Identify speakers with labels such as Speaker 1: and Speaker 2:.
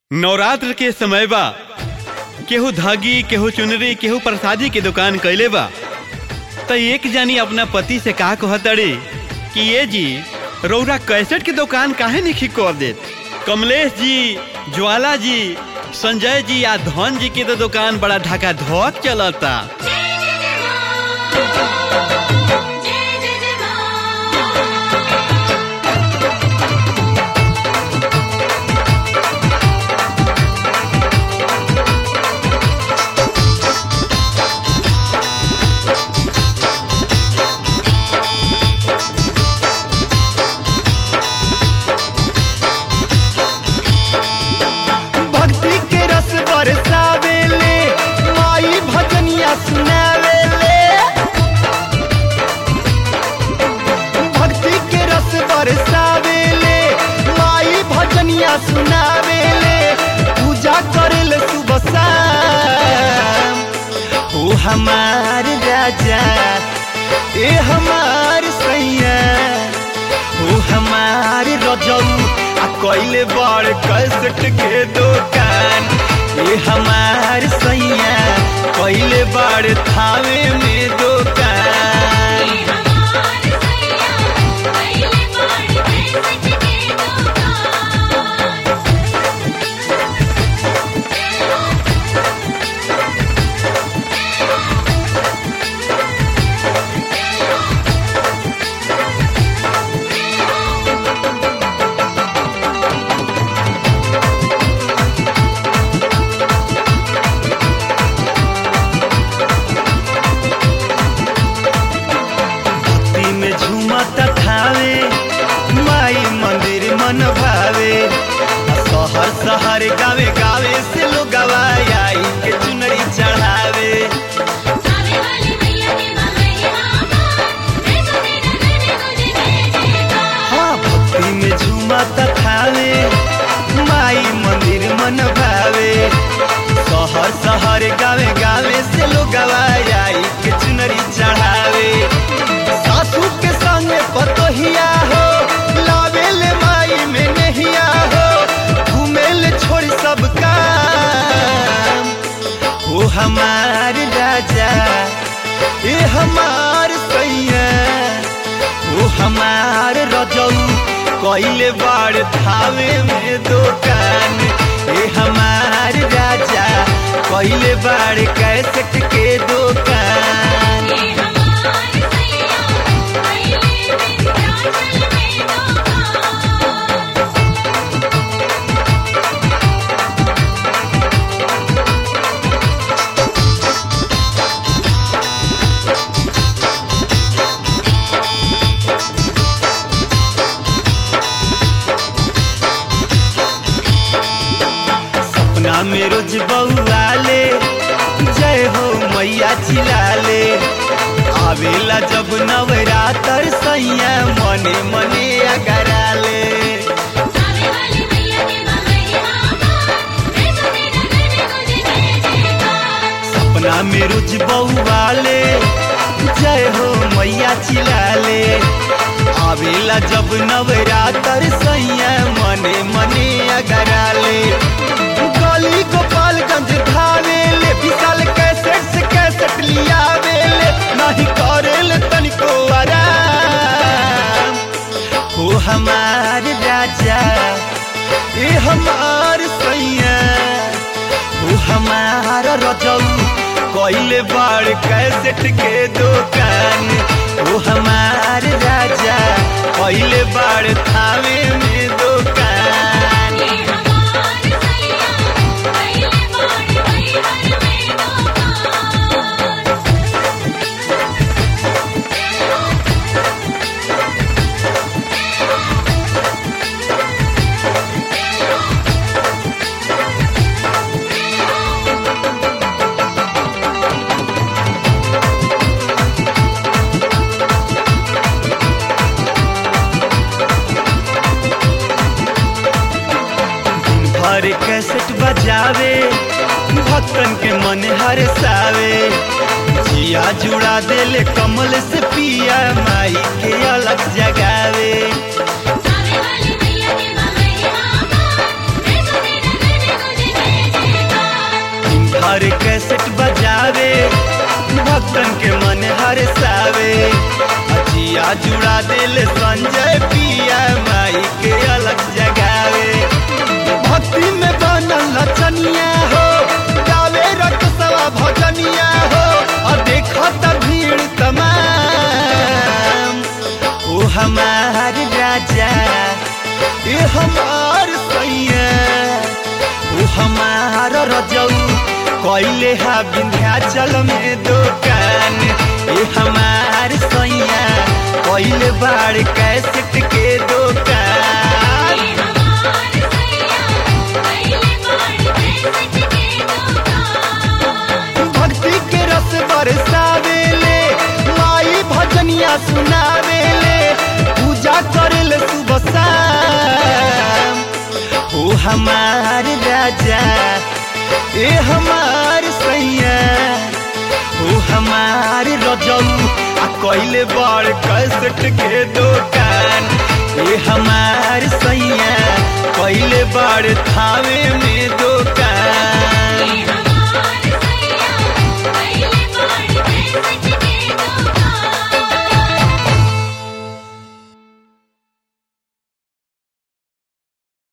Speaker 1: नवरात्र के समय बा केहू धागी केहू चुनरी केहू प्रसादी के दुकान कैले बा त एक जानी अपना पति से कहा कहतड़ी कि ये जी रौरा कैसेट के दुकान काहे नहीं कर देत कमलेश जी ज्वाला जी संजय जी या धन जी के तो दुकान बड़ा ढाका धोक चलता
Speaker 2: भक्ति के रस बरसावेले माई भजनिया सुनावेले भक्ति के रस बरसावेले माई भजनिया सुनावेले पूजा करेले सुबह शाम ओ हमार राजा ए हमार सैया ओ हमार रजऊ आ कइले बड़ कसट के दुकान ए हमार सैया कइले बड़ थावे में दुकान भक्ति में झूमत ठावे माई मंदिर मन भावे आ शहर शहर गावे गावे से लोग आई के चुनरी चढ़ावे हाँ भक्ति में झूमत ठावे माई मंदिर मन भावे शहर शहर गावे गावे से लोग आई के चुनरी चढ़ावे सासू के संगे पतोहिया हो लावेल माई में नहिया हो घूमेल छोड़ सब काम ओ हमार राजा ए हमार सैया ओ हमार रजऊ कइले बाड़ थावे में दुकान ए हमार राजा कइले बाड़ कैसेट के दुकान सपना में रोज बउआले जय हो मैया चिलाले आवेला जब नवरातर सैया मने मने अगराले सपना में रोज बउआले जय हो मैया चिलाले आवेला जब नवरातर सैया मने मने अगराले गली गोपालगंज धावेले विशाल कैसेट से कैसेट लियावेले नहीं करेले तनिको आराम हो हमार राजा ए हमार सैया ओ हमार रजऊ कइले बड़ कैसेट के दुकान ओ हमार राजा कइले बड़ थावे में दुकान भर कैसेट बजावे भक्तन के मन हरसावे जिया जुड़ा देले कमल से पिया माई के अलग जगावे
Speaker 3: सावे वाली मैया के महिमा
Speaker 2: भक्तन के मन हरसावे अजिया जुड़ा दिल संजय पिया माई के अलग जगावे भक्ति में बनल लचनिया हो गावे रकसवा भजनिया हो और देखत भीड़ तमाम ओ हमार राजा ए हमार सैया ओ हमार रजऊ कैले हा विंध्याचल में दुकान ए हमार सैया कैले बाड़ कैसेट के दुकान भक्ति के रस बरसावेले माई भजनिया सुनावेले पूजा करेले सुबह शाम ओ हमार राजा ए हमार सैया ओ हमार रजऊ आ कैले बड़ कैसेट के दुकान ए हमार सैया कैले बड़ थावे में दो